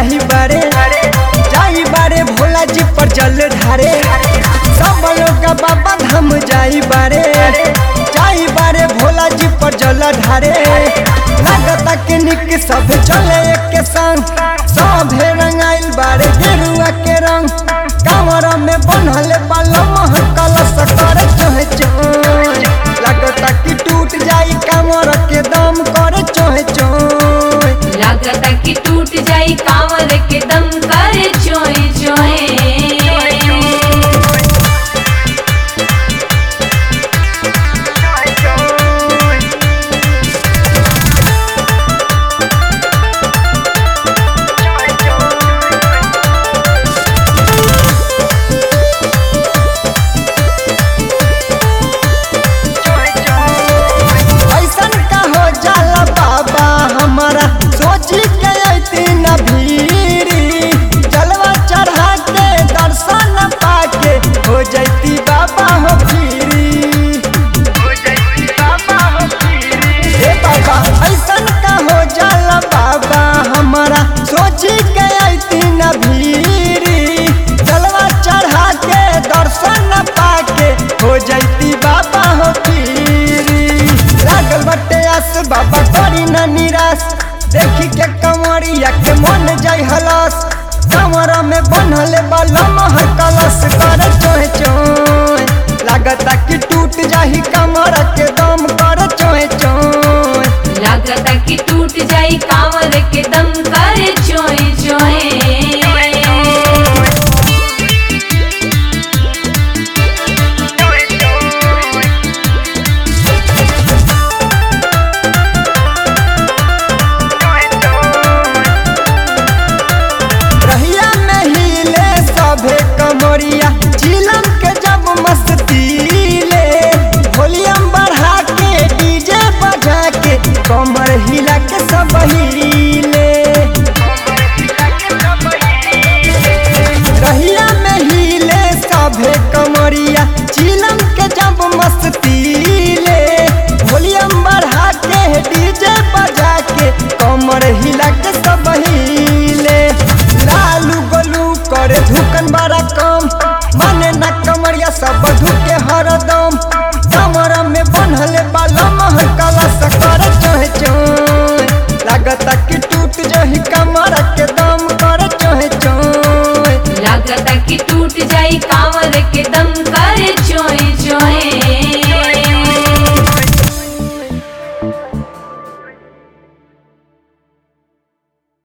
जाही बारे जाई बारे भोला जी पर जल ढारे सब लोग बाबा धाम जाई बारे जाई बारे भोला जी पर जल ढारे लागता के निक सब चले एक संग सभे रंगाइल बारे गेरुआ के रंग कांवर में बनल बालम कलश करे चोहे चोहे लागता कि टूट जाई कांवर के दम करे चोहे चोहे लागता कि टूट जाई कांवर के दम करे चोए चोए ऐसन का हो जाला बाबा हमारा सोची के अती न भीरी जलवा चढ़ा के दर्शन पाके हो जैती बाबा हो फिरी ए बाबा ऐसन का हो जाला बाबा हमारा सोची के अती न भीरी जलवा चढ़ा के दर्शन पाके हो जैती बाबा हो फिरी लागल बटे आस बाबा करी न निराश देखी के कमरिया के मन जाय हलस कमरा में बनल बलम हर कलश कर चोहे चोहे लागता कि टूट जाही कमर के दम कर चोहे चोहे लागता कि टूट जाई कांवर के दम करे चोए चोए रहिया में हिले सभे कमरिया चिलम के जब मस्तीले वॉल्यूम बढ़ा के डीजे बजा के कमर हिला के सब हिले रहिया में हिले सभे कमरिया चिलम के जब मस्तीले वॉल्यूम बढ़ा के डीजे बजा के कमर हिला के सब हिले लालू गोलू करे धुकन बड़ा कम माने न कमरिया सब धुके हरदम कमर में बनल बालम कलश करे चोहे चोहे लागता कि टूट जही कमर